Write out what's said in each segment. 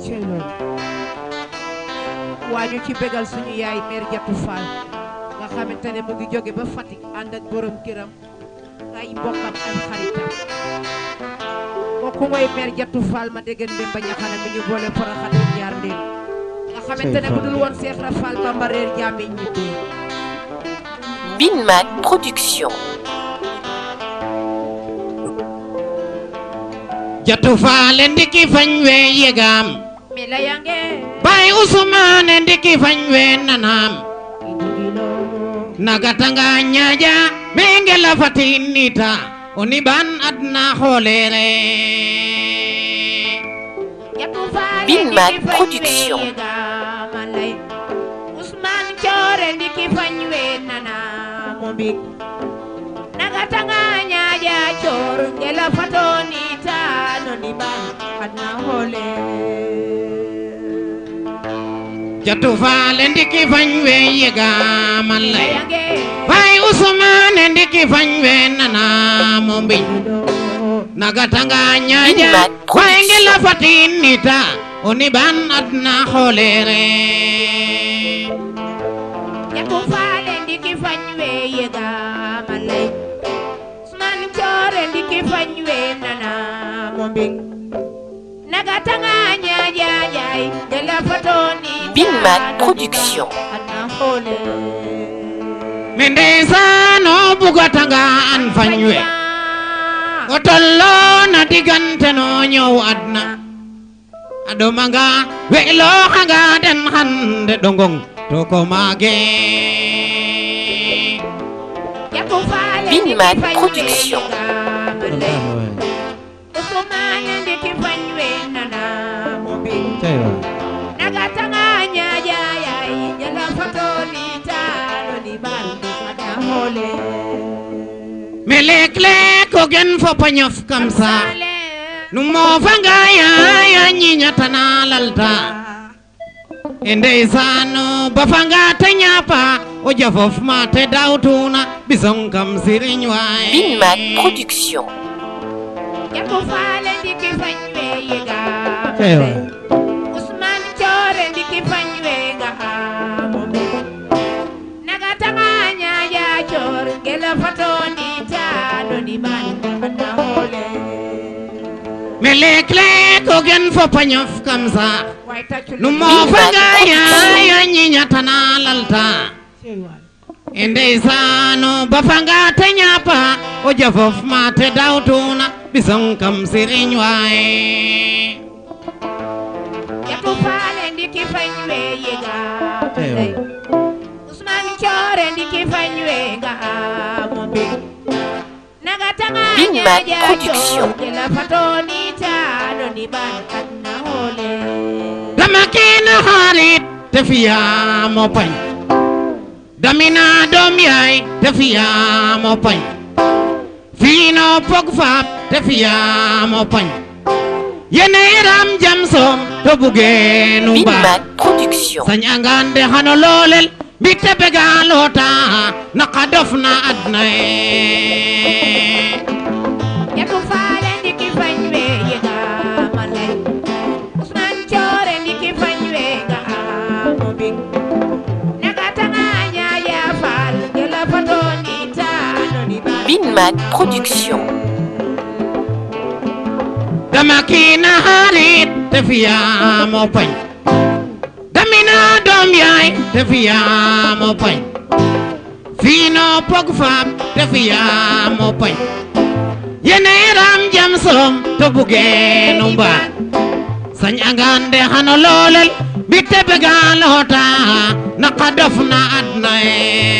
cey loolu waa ñu ci bégal suñu yaay mère Jatu Fall nga xamante ne mu ngi jóge ba Fatick ànd ak borom këram ay mbokkam ak xaritam kooku mooy mère Jatu Fall ma dégg ndem ba ñaxana mi ñu boole faraxat ñaar ndéem nga xamante ne bu dul woon Seex Ibra Fall Bamba reer jàmmiñ ñibbi Binman Production. jatu faale ndiki fañ we yegam mi la yange bay usumane ndiki fañ we nanam nagatanga ñaaja mengela fatinita oni ban adna xoolere Jatu Fall Binman ndiki fañ Production. we yega man lay Ousmane Coore ndiki fañ we nana mo mbig nagatanga ñaaja coor ngela fatoni tano ni ban adna hole jatu faale ndiki fañ we yegam allay yange bay usumane ndiki fañ we nanam o mbiñ nagatanga ñaaja Binman Production. wayngela fatinita oni ban adna xoolere Jatu Fall ndiki fañ we yega man lay Ousmane Coore ndiki fañ we nana mo mbig nagatanga ñaaja jaay ngela fatoni Binman tano ni Production. ban adna hole me ndeysaan o bugatanga an fañ we o tolloo na diggante no ñëw adna a ɗomanga we'looxanga den xande ɗongong to ko maage Jatu Fall Binman ndiki fañ we Production. yega man lay Ousmane ndiki fañ we nana mo mbig nagatanga ñaaja yaay jala fatoni tano ni ban adna hole me leek-leek o gen fop a ñof kam saax nu moofanga yaaya ñiñatana lalta e ndeysaan o bafanga te ñaapa o jafof ma te dawtuna bisong kam siriñ waay Binman Production. Jatu Fall ndiki fañ we yega Ewa. Ousmane Coore ndiki fañ we nga mo mbig nagatanga ñaaja coor ngela fatoni tano ni ban adna hole me leek-leek o gen fop a ñof kam saax way taccu nu moofanga yaaya ñiñatana lalta e ndeysaan o bafanga te ñaapa o jafof ma te dawtuna bisong kam siriñ waay Jatu Fall ndiki fañ we yega Ousmane Coore ndiki fañ we nga mo mbig nagatanga Binman ñaaja Production. coor ngela fatoni tano ni ban adna hole dama kiina xarit te fiyaamo pañ damina doom yaay te fiyaamo pañ fiino pog faap te fiyaamo pañ yene ram jam soom to bugeenu mbaa Binman Production. sañ angande xano loolel mbitte bega loota naqa dof na adna ye Jatu Fall ndiki fañ we yega man lay Ousmane Coore ndiki fañ we nga mo mbig nagatanga ñaaja Fall ngela fatoni tano ni ban Binman Production. dama kiina xarit te fiyaamo pañ damina doom yaay te fiyaamo pañ fiino pog faap te fiyaamo pañ yene ram jam soom to bugeenu mbaa sañ angande xano loolel mbitte bega loota naqa dof na adna ye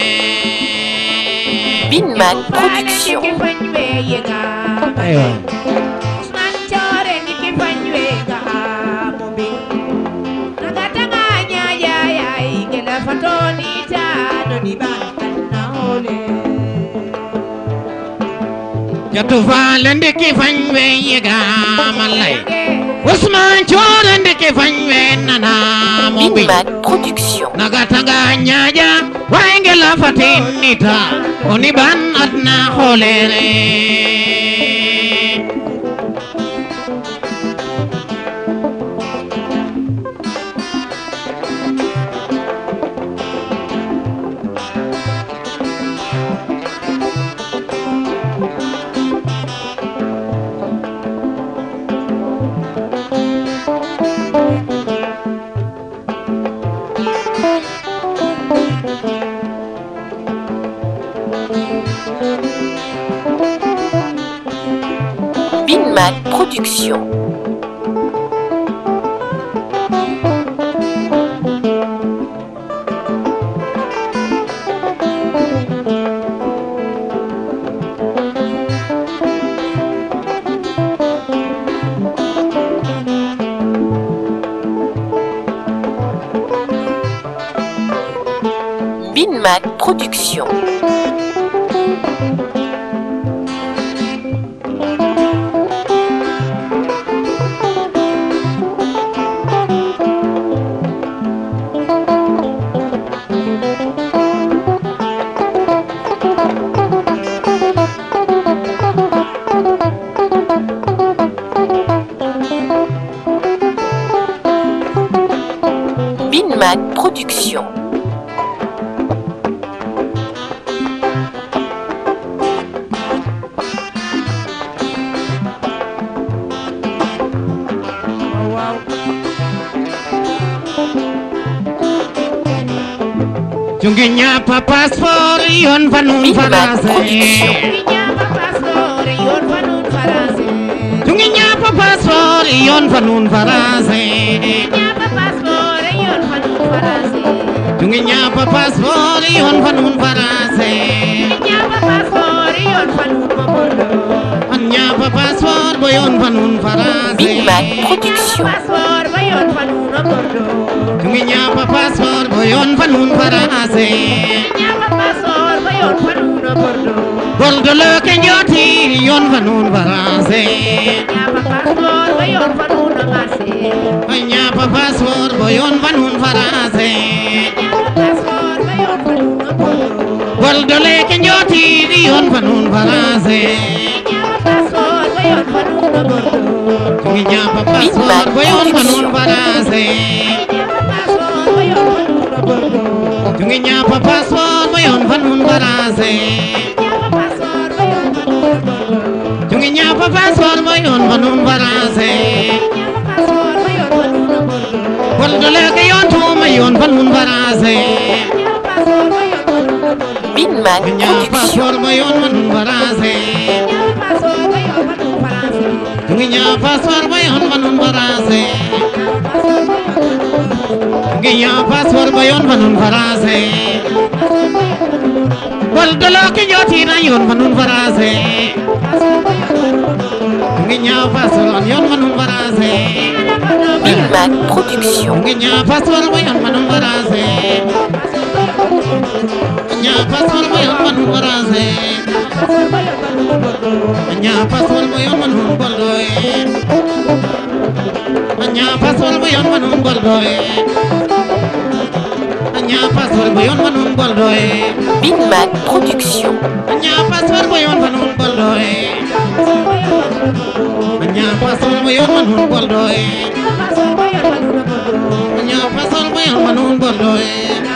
Binman Fall Production. ndiki fañ we yega man lay Ousmane Coore ndiki fañ we nga mo mbig nagatanga ñaaja yaay ngela fatoni tano ni ban adna hole jatu faale ndiki fañ we yegaama lay Ousmane Coore ndiki fañ we nanaamo mbiñ Binman Production. nagatanga ñaaja wayngela fatinita oni ban adna xoolere Binman Production. Binman Production. Binman Production. waaw waaw Jungi ñapa passeport yon fa nun Binman farase Production. Jungi ñaapa passeport yoon fa nun faransé Jungi ñapa passeport yon fa nun farase ñaapa passeport yoon fa nun faransé Jungi ñapa passeport yon fa nun farase ñaapa passeport yoon fa nun ma bordeaux An ñapa passeport bo yon fa nun farase Binman Production. passeport ba yoon fa nun ma bordeaux Jungi ñapa passeport bo yon fa nun farase ñaapa passeport ba yoon fa nun ma bordeaux Bordo le ke njoti yon fa nun farase ñaapa passeport ba yoon fa nun ma marché Ay ñapa passeport bo yon fa nun farase ñaapa passeport ba yoon fa nun ma bordeaux Bordo le ke njoti yon fa nun farase ñaapa passeport ba yoon fa nun ma bordeaux Jungi ñapa passeport bo yon fa nun farase ñaapa passeport ba yoon fa nun ma bordeaux Jungi ñapa passeport bo yon fa nun farase ñaapa passeport ba yoon fa nun ma bordeaux Jungi ñapa passeport bo yon fa nun farase ñaapa passeport ba yoon fa nun ma bordeaux Bordo le ke yon tuma yon fa nun farase ñaapa passeport ba yoon fa nun ma bordeaux Binman ñapa Production. passeport bo yon fa nun farase ñaapa passeport ba yoon fa nun faransé Jungi ñapa passeport bo yon fa nun farase Jungi ñapa passeport bo yon fa nun farase Bordo le ke njoti na yon fa nun farase Jungi ñapa passeport yon fa nun farase Binman Production. Jungi ñapa passeport bo yon fa nun farase ñapa passeport bo yon fa nun farase ña pasol bo yon manun boldo e ña pasol bo yon manun boldo e ña pasol bo yon manun boldo e Binman Production. ña pasol bo yon manun boldo e ña pasol bo yon manun boldo e ña pasol bo yon manun boldo e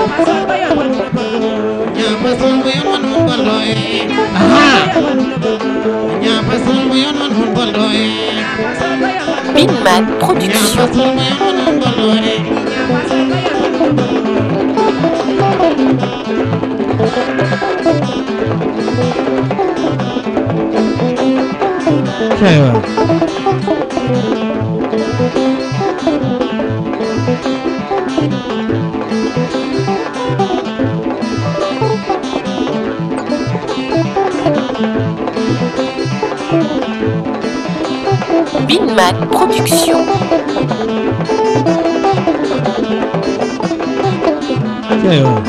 ña pasol bo yon manun boldo e aha ña pasol bo yon manun boldo e Binman ña Production. pasol bo yon manun boldo e Cewek. Binman Production. Cewek.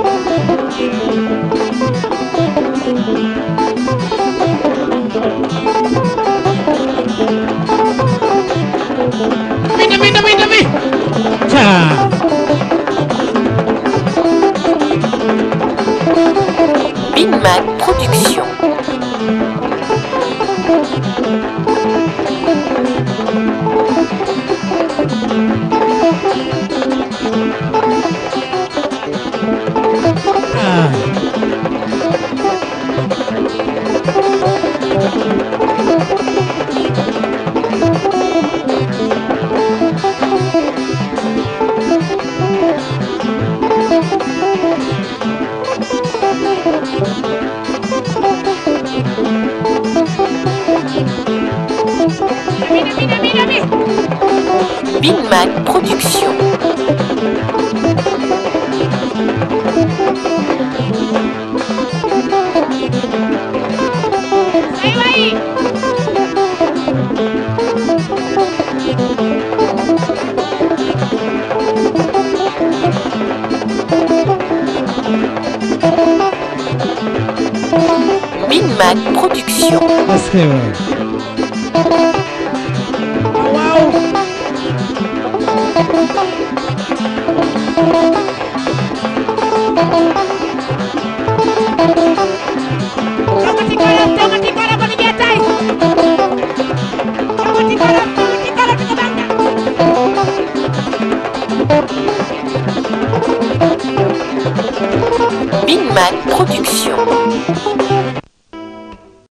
Minta, minta, minta, minta. Cah. Binman Production. Ah. Minmac Production. est-ce que waaw Tongati kolam, tongati kolam ko nije tay. Tongati kolam, tongati kolam ko bangga. Minmac Production.